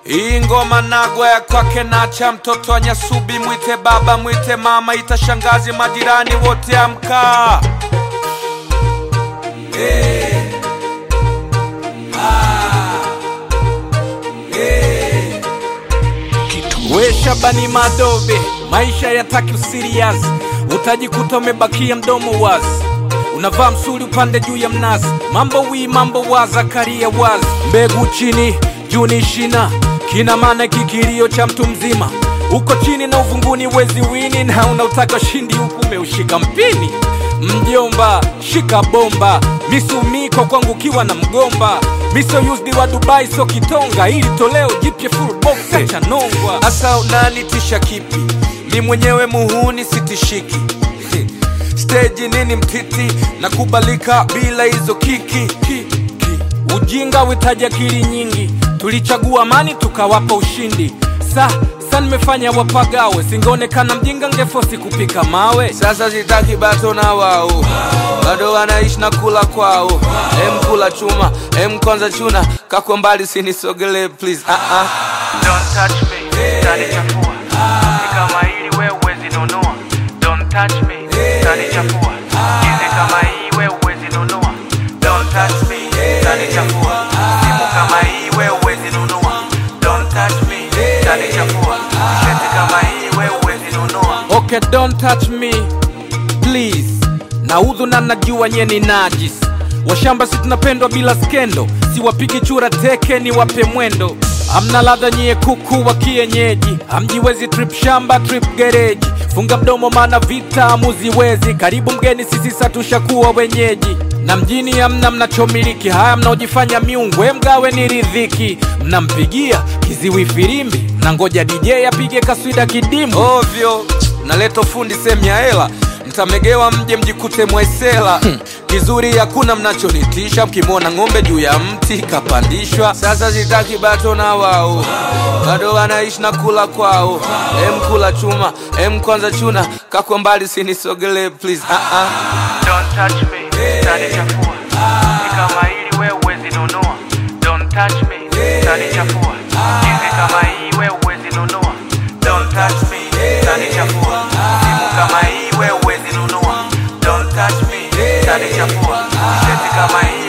Hii ngoma nagwa ya kwake nacha, mtoto wa Nyasubi, mwite baba, mwite mama, ita shangazi, majirani wote amka. Hey. Ah. Hey. We Shabani Madobe, maisha yataki usirias, utajikuta umebakia mdomo wazi, unavaa msuli upande juu ya mnazi, mambo wi mambo wa Zakaria wazi, mbegu chini juu ni shina, kina maana kikilio cha mtu mzima, uko chini na uvunguni wezi wini, na unautaka ushindi huku umeushika mpini. Mjomba shika bomba, misumiko kwangu kiwa na mgomba miso used wa Dubai so kitonga, ili toleo jipya full box cha nongwa. Asa unanitisha kipi? Mi mwenyewe muhuni sitishiki stage nini mtiti nakubalika bila hizo kiki ki, ki. Ujinga witaja akili nyingi, tulichagua amani tukawapa ushindi. Sa sa nimefanya wapagawe, singeonekana mjinga ngefosi kupika mawe. Sasa sitaki bato na wao, bado wanaishi na kula kwao. Em kula chuma, em kwanza chuna, kako mbali sinisogele please. Ah ah. Don't touch me, utanichafua. Ni kama hili wewe huwezi nunua. Don't touch me, utanichafua. Hizi kama hii wewe huwezi nunua. Don't touch me, utanichafua. Simu kama hii wewe huwezi nunua. Don't touch me, utanichafua. Shati kama hii wewe huwezi nunua. Okay, don't touch me please. Naudhu na najua nye ni najis. Washamba si tunapendwa bila skendo, siwapigi chura teke ni wape mwendo. Hamna ladha nyie kuku wa kienyeji, hamjiwezi trip shamba trip gereji. Funga mdomo maana vita hamuziwezi, karibu mgeni sisi satushakuwa wenyeji. Na mjini hamna mnachomiliki, haya mnaojifanya miungu, we mgawe ni ridhiki. Mnampigia kiziwi firimbi, na ngoja DJ apige kaswida kidimu ovyo. Naleta fundi sehemu ya hela mtamegewa mje mjikute mwaisela kizuri hakuna mnachonitisha mkimwona ng'ombe juu ya mti kapandishwa sasa sitaki bato na wao bado wanaishi na kula kwao em kula chuma em kwanza chuna kako mbali sinisogele please ah -ah. Don't touch me, utanichafua. Ni kama hili wewe huwezi nunua. Don't touch me, utanichafua. Hizi kama hii wewe huwezi nunua. Don't touch me, utanichafua. Simu kama hii wewe huwezi nunua. Don't touch me, utanichafua. Shati kama hii